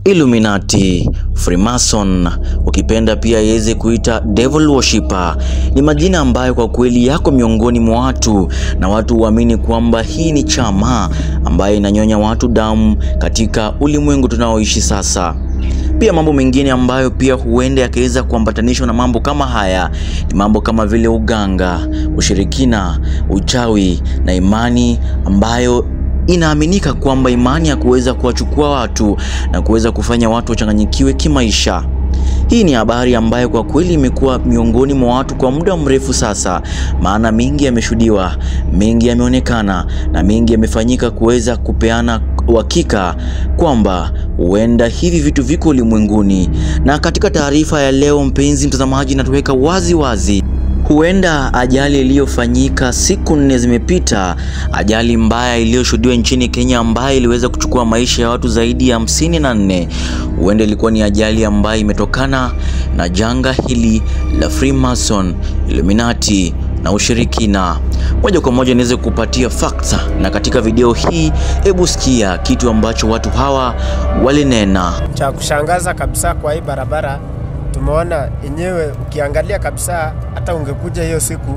Illuminati, Freemason, ukipenda pia iweze kuita devil worshipper, ni majina ambayo kwa kweli yako miongoni mwa watu na watu huamini kwamba hii ni chama ambayo inanyonya watu damu katika ulimwengu tunaoishi sasa. Pia mambo mengine ambayo pia huenda yakaweza kuambatanishwa na mambo kama haya ni mambo kama vile uganga, ushirikina, uchawi na imani ambayo inaaminika kwamba imani ya kuweza kuwachukua watu na kuweza kufanya watu wachanganyikiwe kimaisha. Hii ni habari ambayo kwa kweli imekuwa miongoni mwa watu kwa muda mrefu sasa, maana mengi yameshuhudiwa, mengi yameonekana na mengi yamefanyika kuweza kupeana uhakika kwamba huenda hivi vitu viko ulimwenguni. Na katika taarifa ya leo, mpenzi mtazamaji, natuweka wazi wazi huenda ajali iliyofanyika siku nne zimepita, ajali mbaya iliyoshuhudiwa nchini Kenya ambayo iliweza kuchukua maisha ya watu zaidi ya hamsini na nne, huenda ilikuwa ni ajali ambayo imetokana na janga hili la Freemason, Illuminati na ushirikina. Moja kwa moja niweze kupatia facts, na katika video hii, hebu sikia kitu ambacho watu hawa walinena. Cha kushangaza kabisa kwa hii barabara tumeona yenyewe, ukiangalia kabisa, hata ungekuja hiyo siku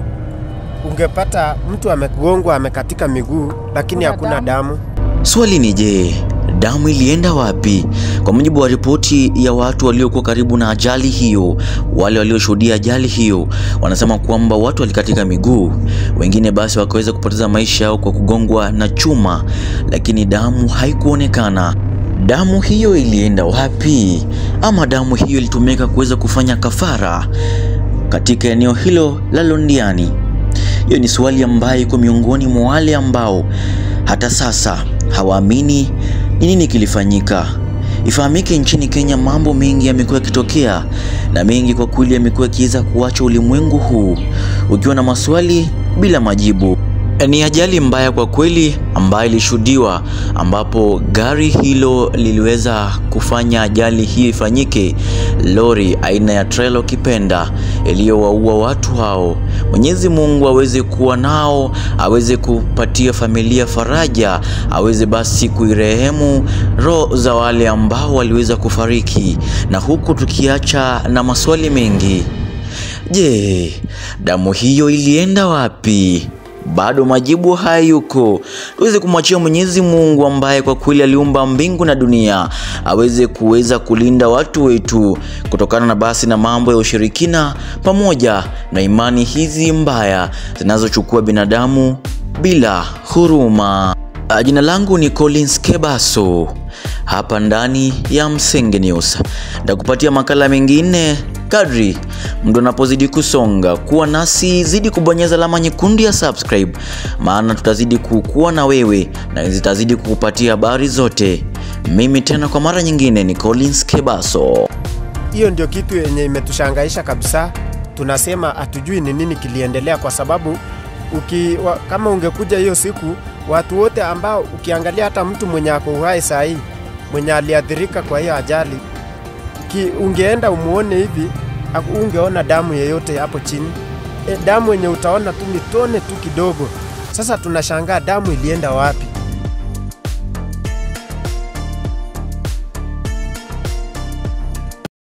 ungepata mtu amegongwa amekatika miguu, lakini hakuna damu. Swali ni je, damu ilienda wapi? Kwa mujibu wa ripoti ya watu waliokuwa karibu na ajali hiyo, wale walioshuhudia ajali hiyo wanasema kwamba watu walikatika miguu, wengine basi wakaweza kupoteza maisha yao kwa kugongwa na chuma, lakini damu haikuonekana. Damu hiyo ilienda wapi? Ama damu hiyo ilitumika kuweza kufanya kafara katika eneo hilo la Londiani? Hiyo ni swali ambayo iko miongoni mwa wale ambao hata sasa hawaamini ni nini kilifanyika. Ifahamike nchini Kenya mambo mengi yamekuwa yakitokea na mengi kwa kweli yamekuwa yakiweza kuacha ulimwengu huu ukiwa na maswali bila majibu. Ni ajali mbaya kwa kweli ambayo ilishuhudiwa, ambapo gari hilo liliweza kufanya ajali hiyo ifanyike, lori aina ya trailer kipenda, iliyowaua watu hao. Mwenyezi Mungu aweze kuwa nao, aweze kupatia familia faraja, aweze basi kuirehemu roho za wale ambao waliweza kufariki, na huku tukiacha na maswali mengi. Je, damu hiyo ilienda wapi? Bado majibu hayuko. Tuweze kumwachia Mwenyezi Mungu ambaye kwa kweli aliumba mbingu na dunia aweze kuweza kulinda watu wetu kutokana na basi na mambo ya ushirikina pamoja na imani hizi mbaya zinazochukua binadamu bila huruma. Jina langu ni Collins Kebaso hapa ndani ya Msenge News. Nitakupatia makala mengine kadri mdo unapozidi kusonga. Kuwa nasi, zidi kubonyeza alama nyekundu ya subscribe, maana tutazidi kukuwa na wewe na zitazidi kukupatia habari zote. Mimi tena kwa mara nyingine ni Collins Kebaso. Hiyo ndio kitu yenye imetushangaisha kabisa. Tunasema hatujui ni nini kiliendelea, kwa sababu uki, wa, kama ungekuja hiyo siku, watu wote ambao ukiangalia, hata mtu mwenye ako uhai saa hii mwenye aliathirika kwa hiyo ajali ki, ungeenda umuone hivi ungeona damu yeyote hapo chini. E, damu yenye utaona tu ni tone tu kidogo. Sasa tunashangaa damu ilienda wapi?